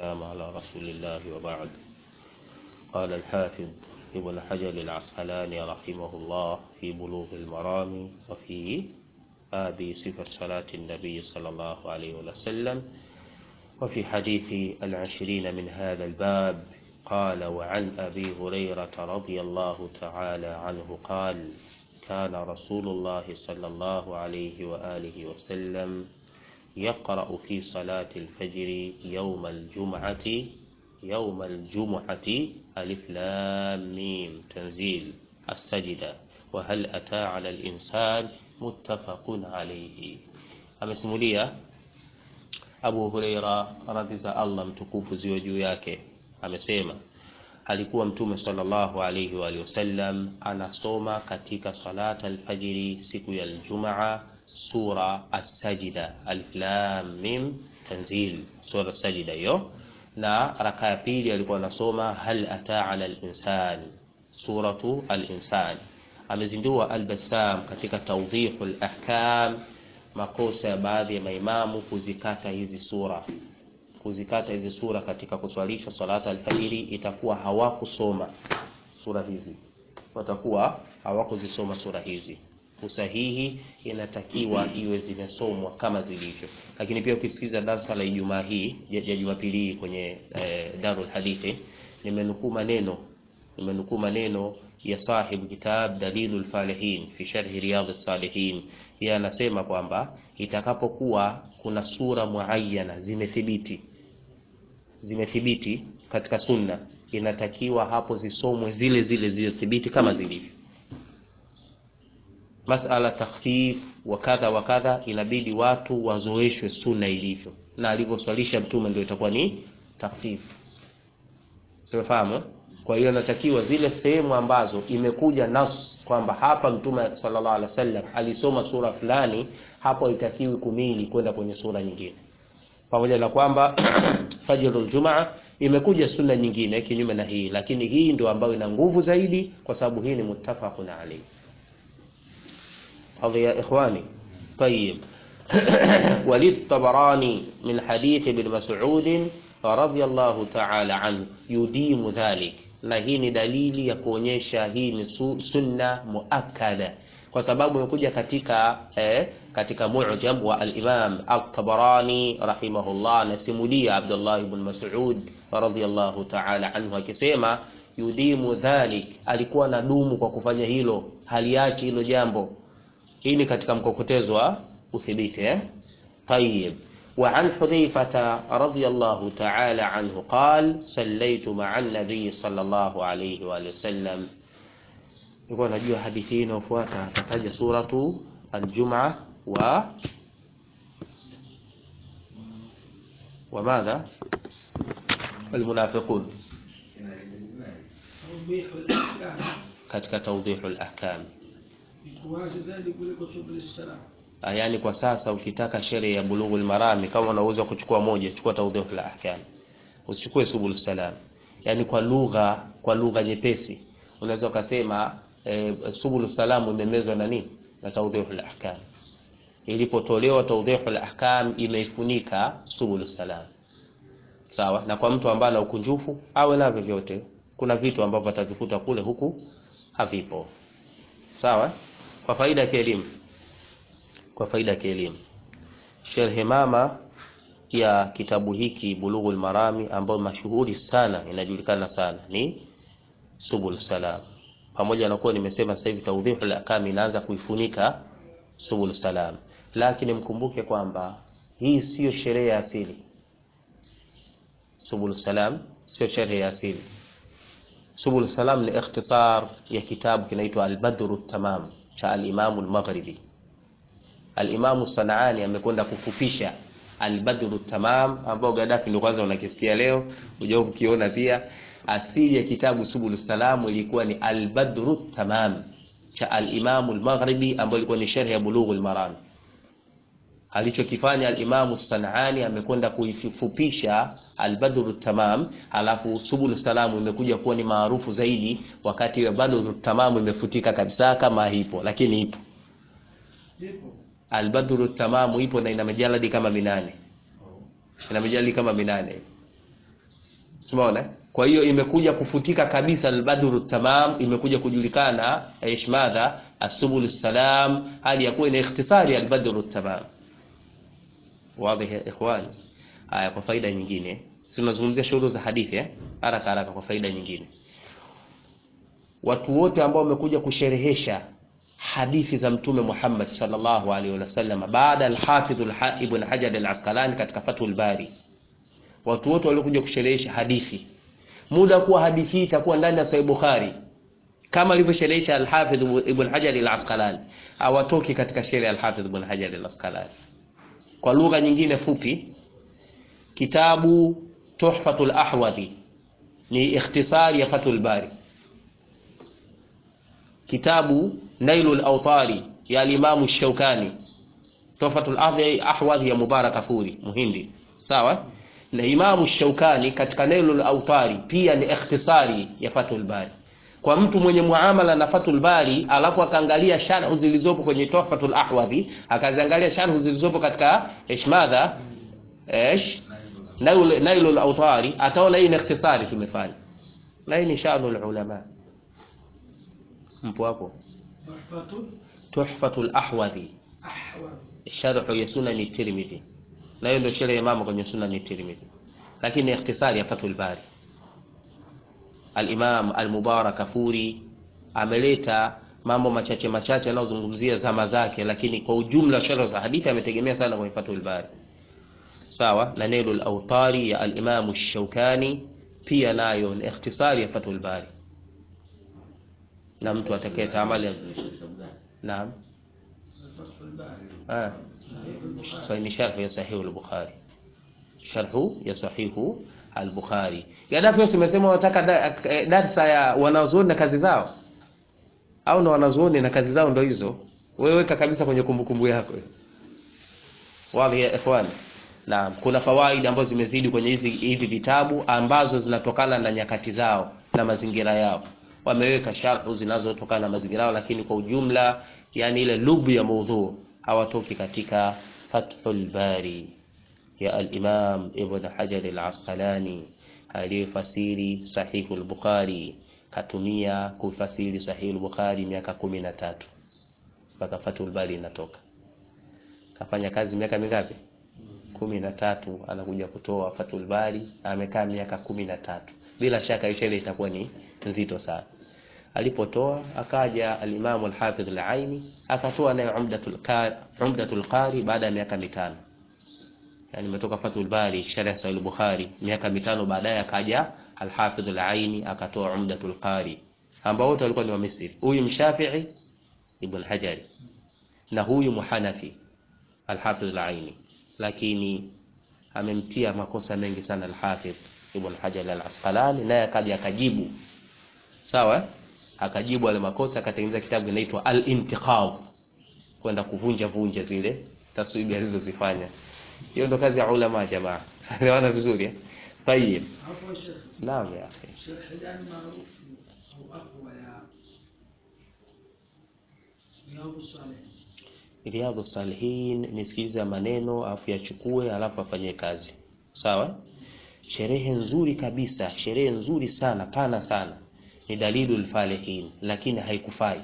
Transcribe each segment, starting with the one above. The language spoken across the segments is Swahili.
والسلام على رسول الله وبعد قال الحافظ ابن حجر العسقلاني رحمه الله في بلوغ المرام وفي باب صفة صلاة النبي صلى الله عليه وسلم وفي حديث العشرين من هذا الباب قال وعن أبي هريرة رضي الله تعالى عنه قال كان رسول الله صلى الله عليه وآله وسلم يقرأ في صلاة الفجر يوم الجمعة يوم الجمعة ألف لام ميم تنزيل السجدة وهل أتى على الإنسان متفق عليه amesimulia Abu Huraira radhi za Allah mtukufu ziwe juu yake amesema alikuwa mtume sallallahu alayhi wa wasallam anasoma katika salat alfajiri siku ya aljumaa sura as-sajida alif lam mim tanzil sura as-sajida hiyo na raka ya pili alikuwa anasoma hal ata ala al-insan suratu al-insan amezindua al-bassam katika tawdihul ahkam makosa ya baadhi ya maimamu kuzikata hizi sura kuzikata hizi sura katika kuswalisha salata alfajiri itakuwa hawakusoma sura hizi watakuwa hawakuzisoma sura hizi usahihi inatakiwa iwe zimesomwa kama zilivyo lakini pia ukisikiza darasa la Ijumaa hii ya Jumapili hii kwenye eh, Darul Hadithi nimenukuu maneno nimenukuu maneno ya sahibu kitab Dalilul Falihin fi sharhi Riyadhus Salihin yeye anasema kwamba itakapokuwa kuna sura muayyana zimethibiti zimethibiti katika sunna inatakiwa hapo zisomwe zile zile zilithibiti kama zilivyo masala takhfif wa kadha wa kadha inabidi watu wazoeshwe sunna ilivyo na alivyoswalisha mtume ndio itakuwa ni takhfif tumefahamu kwa hiyo natakiwa zile sehemu ambazo imekuja nas kwamba hapa mtume sallallahu alaihi wasallam alisoma sura fulani hapo itakiwi kumili kwenda kwenye sura nyingine pamoja na kwamba fajrul jumaa imekuja sunna nyingine kinyume na hii lakini hii ndio ambayo ina nguvu zaidi kwa sababu hii ni muttafaqun alayhi هذا يا إخواني طيب وللطبراني من حديث ابن مسعود رضي الله تعالى عنه يديم ذلك na hii ni dalili ya kuonyesha hii ni sunna muakkada kwa sababu imekuja katika eh, katika mu'jam wa al-Imam al-Tabarani rahimahullah anasimulia Abdullah ibn Mas'ud radhiyallahu ta'ala anhu akisema yudimu dhalik alikuwa na dumu kwa kufanya hilo haliachi hilo jambo hii ni katika mkokotezo wa uthibiti eh طيب وعن حذيفة رضي الله تعالى عنه قال صليت مع النبي صلى الله عليه وآله وسلم يقول نجوا حديثين وفواتا تتجى سورة الجمعة و وماذا المنافقون katika tawdihu al-ahkam yaani kwa sasa ukitaka sheria ya bulughul marami kama unaweza kuchukua moja chukua tawdihul ahkam usichukue subul salam yaani kwa lugha kwa lugha nyepesi unaweza ukasema e, subul salam imemezwa na nini na tawdihul ahkam ilipotolewa tawdihul ahkam imeifunika subul salam sawa na kwa mtu ambaye ana ukunjufu awe navyo vyote kuna vitu ambavyo atavikuta kule huku havipo sawa kwa faida ya kielimu kwa faida ya kielimu sharhi mama ya kitabu hiki bulughul marami ambayo mashuhuri sana inajulikana sana ni subul salam pamoja na kuwa nimesema sasa hivi tawdihul ahkam inaanza kuifunika subul salam lakini mkumbuke kwamba hii sio sheria ya asili subul salam sio sheria ya asili subul salam ni ikhtisar ya kitabu kinaitwa al-badru tamam cha al-imam al-maghribi al-imam sanaani amekwenda kufupisha al-badru tamam ambao Gaddafi ndio kwanza unakisikia leo unajua kukiona pia asili ya kitabu subul salam ilikuwa ni al-badru tamam cha al-imam al-maghribi ambao ilikuwa ni sharh ya bulughul maram alichokifanya al-Imam Sanani amekwenda kuifupisha al-Badr tamam alafu Subul Salam imekuja kuwa ni maarufu zaidi wakati al-Badr tamam imefutika kabisa kama ipo lakini ipo al-Badr tamam ipo na ina majaladi kama minane ina majaladi kama minane Umeona? Kwa hiyo imekuja kufutika kabisa albadru tamam, imekuja kujulikana ish madha asubul salam, hali ya kuwa ina ikhtisari albadru tamam. Wazi ya ikhwani? Haya, kwa faida nyingine, tunazungumzia shughuli za hadithi eh, haraka haraka, kwa faida nyingine, watu wote ambao wamekuja kusherehesha hadithi za Mtume Muhammad sallallahu alaihi wasallam baada al-Hafidh Ibn Hajar al-Asqalani katika Fathul Bari, watu wote waliokuja kusherehesha hadithi muda kuwa hadithi hii itakuwa ndani ya Sahih Bukhari kama alivyosherehesha al-Hafidh Ibn Hajar al-Asqalani, hawatoki katika sheria al-Hafidh Ibn Hajar al-Asqalani. Kwa lugha nyingine fupi, kitabu Tuhfatul Ahwadhi ni ikhtisari ya Fathul Bari. Kitabu Nailul Awtari ya al-Imam Shaukani, Tuhfatul Ahwadhi ya Mubarak Kafuri Muhindi, sawa na Imamu Shaukani katika Nailul Awtari pia ni ikhtisari ya Fathul Bari. Kwa mtu mwenye muamala na Fathul Bari alafu akaangalia sharhu zilizopo kwenye Tuhfatul Ahwadhi, akaziangalia sharhu zilizopo katika ishmadha ish Nailul Awtari, ataona hii ni ikhtisari tumefanya, na hii ni shanul ulama. Mpo hapo? Tuhfatul Ahwadhi, sharhu ya Sunan Tirmidhi na hiyo ndio sheria ya mama kwenye sunna ni Tirmidhi, lakini ikhtisari ya Fathul Bari. Al-Imam Al-Mubarak Kafuri ameleta mambo machache machache yanayozungumzia zama zake, lakini kwa ujumla sharh za hadithi ametegemea sana kwenye Fathul Bari, sawa na Nailul Awtari ya Al-Imam Ash-Shawkani pia nayo ni ikhtisari ya Fathul Bari, na mtu atakaye taamali naam ah ni sharhu ya sahihu al-Bukhari, sharhu ya sahihu al-Bukhari. Gaddafi tumesema wanataka darsa ya wanazuoni na kazi zao, au na wanazuoni na kazi zao ndo hizo. Wewe weka kabisa kwenye kumbukumbu yako. Wazi ya ikhwan. Na kuna fawaida ambazo zimezidi kwenye hizi hivi vitabu ambazo zinatokana na nyakati zao na mazingira yao. Wameweka sharhu zinazotokana na mazingira yao, lakini kwa ujumla, yani ile lubu ya maudhu hawatoki katika Fathul Bari ya al-Imam Ibn Hajar al-Asqalani aliyefasiri Sahihu al-Bukhari, katumia kufasiri Sahihu al-Bukhari miaka kumi na tatu mpaka Fathul Bari inatoka. Kafanya kazi miaka mingapi? kumi na tatu. Anakuja kutoa Fathul Bari, amekaa miaka kumi na tatu. Bila shaka hiyo ile itakuwa ni nzito sana. Alipotoa akaja al-Imam al-Hafidh al-Aini akatoa naye Umdatul Qari, Umdatul Qari baada ya miaka mitano. Yani imetoka Fathul Bari sharh Sahih al-Bukhari miaka mitano baadaye akaja al-Hafidh al-Aini akatoa Umdatul Qari, ambao wote walikuwa ni wa Misri. Huyu Mshafi'i Ibn Hajar na huyu Muhanafi al-Hafidh al-Aini, lakini amemtia makosa mengi sana al-Hafidh Ibn Hajar al-Asqalani, naye akaja akajibu sawa akajibu wale makosa, akatengeneza kitabu kinaitwa Al-Intiqad, kwenda kuvunja vunja zile taswibi alizozifanya. Hiyo ndo kazi ya ulama jamaa. Elewana vizuri eh? Tayeb. Naam ya akhi. Riyadhus Salihin, nisikilize maneno afu yachukue alafu afanye kazi. Sawa? Sherehe nzuri kabisa, sherehe nzuri sana, pana sana ni Dalilul Falihin, lakini haikufai,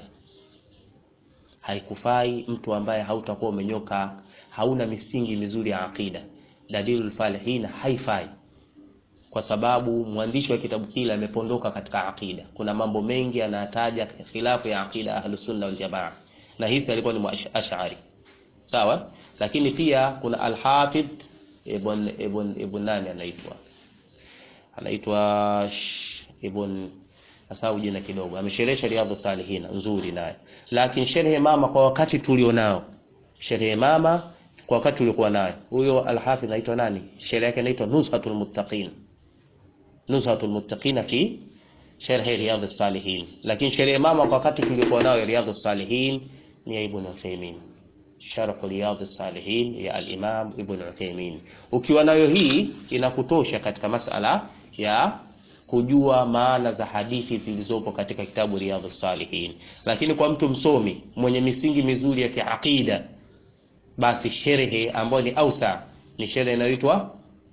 haikufai mtu ambaye hautakuwa umenyoka, hauna misingi mizuri ya aqida. Dalilul Falihin haifai, kwa sababu mwandishi wa kitabu kile amepondoka katika aqida. Kuna mambo mengi anataja khilafu ya aqida Ahlus Sunna wal Jamaa, na hisi alikuwa ni Ash'ari, sawa. Lakini pia kuna Al-Hafidh ibn ibn ibn nani anaitwa anaitwa ibn asau jina kidogo, amesherehesha Riyadhus Salihin nzuri naye, lakini sherehe mama kwa wakati tulionao, sherehe mama kwa wakati tuliokuwa nayo, huyo Al-Hafidh anaitwa nani? Sherehe yake inaitwa Nuzhatul Muttaqin, Nuzhatul Muttaqin fi sharh Riyadhus Salihin. Lakini sherehe mama kwa wakati tuliokuwa nayo Riyadhus Salihin ni ya Ibn Uthaymeen, sharh Riyadhus Salihin ya al-Imam Ibn Uthaymeen. Ukiwa nayo hii inakutosha katika masala ya kujua maana za hadithi zilizopo katika kitabu Riyadhus Salihin. Lakini kwa mtu msomi mwenye misingi mizuri ya kiaqida, basi sherehe ambayo ni ausa ni sherehe inayoitwa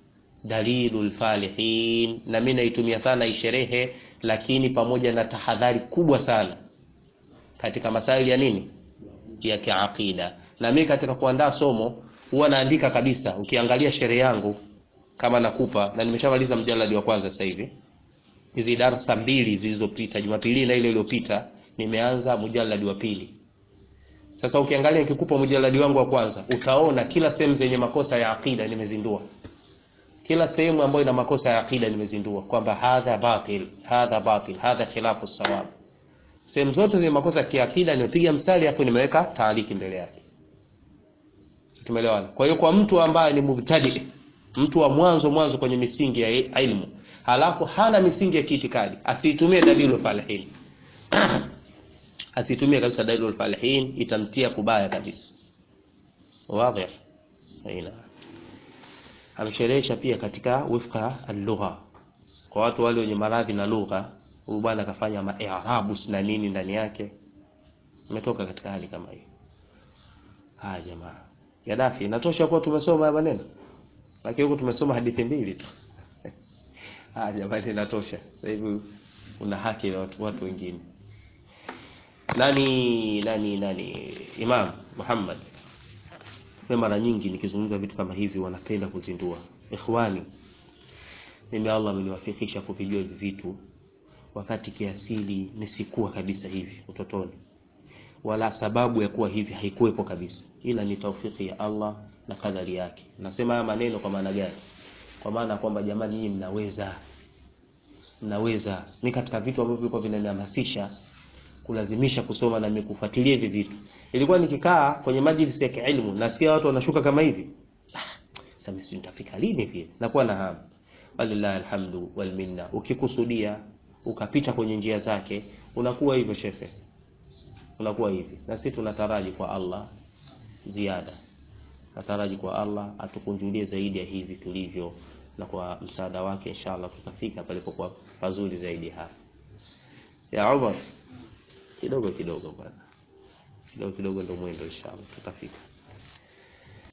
dalilul falihin, na mimi naitumia sana hii sherehe, lakini pamoja na tahadhari kubwa sana katika masaili ya nini ya kiaqida. Na mimi katika kuandaa somo huwa naandika kabisa, ukiangalia sherehe yangu kama nakupa, na nimeshamaliza mjaladi wa kwanza sasa hivi, hizi darasa mbili zilizopita, Jumapili na ile iliyopita, nimeanza mjaladi wa pili. Sasa ukiangalia nikikupa mjaladi wangu wa kwanza, utaona kila sehemu zenye makosa ya aqida nimezindua kila sehemu ambayo ina makosa ya akida nimezindua kwamba hadha batil, hadha batil, hadha khilafu sawab. Sehemu zote zenye makosa ya kiakida nimepiga mstari hapo, nimeweka taaliki mbele yake. Tumeelewana? Kwa hiyo kwa mtu ambaye ni mubtadi, mtu wa mwanzo mwanzo kwenye misingi ya ilmu, halafu hana misingi ya kiitikadi, asitumie dalilul falihin asitumie kabisa dalilul falihin, itamtia kubaya kabisa. Wazi? Aina amesherehesha pia katika wifqa al-lugha kwa watu wale wenye maradhi na lugha. Huyu bwana akafanya maarabu na nini ndani yake, umetoka katika hali kama hiyo. Haya jamaa, Gaddafi, inatosha kuwa tumesoma haya maneno, lakini huko tumesoma hadithi mbili tu. Haya jamani, inatosha. Sasa hivi una haki na watu, watu wengine. Nani nani nani, Imam Muhammad mimi mara nyingi nikizungumza vitu kama hivi wanapenda kuzindua. Ikhwani, mimi Allah ameniwafikisha kuvijua hivi vitu wakati kiasili nisikuwa kabisa hivi utotoni, wala sababu ya kuwa hivi haikuwepo kabisa, ila ni taufiki ya Allah na kadari yake. Nasema haya maneno kwa maana gani? Kwa maana kwamba jamani, nyinyi mnaweza, mnaweza. Mimi katika vitu ambavyo vilikuwa vinanihamasisha kulazimisha kusoma na mimi kufuatilia hivi vitu ilikuwa nikikaa kwenye majlisi ya kielimu nasikia watu wanashuka kama hivi, sasa mimi nitafika lini vile? Nakuwa na hamu. Walillahi alhamdu wal minna. Ukikusudia ukapita kwenye njia zake unakuwa hivyo shefe, unakuwa hivi. Na sisi tunataraji kwa Allah ziada, nataraji kwa Allah atukunjulie zaidi ya hivi tulivyo, na kwa msaada wake inshallah tutafika palipokuwa pazuri zaidi hapa. Ya Umar, kidogo kidogo bwana kidogo kidogo ndio mwendo, inshallah tutafika.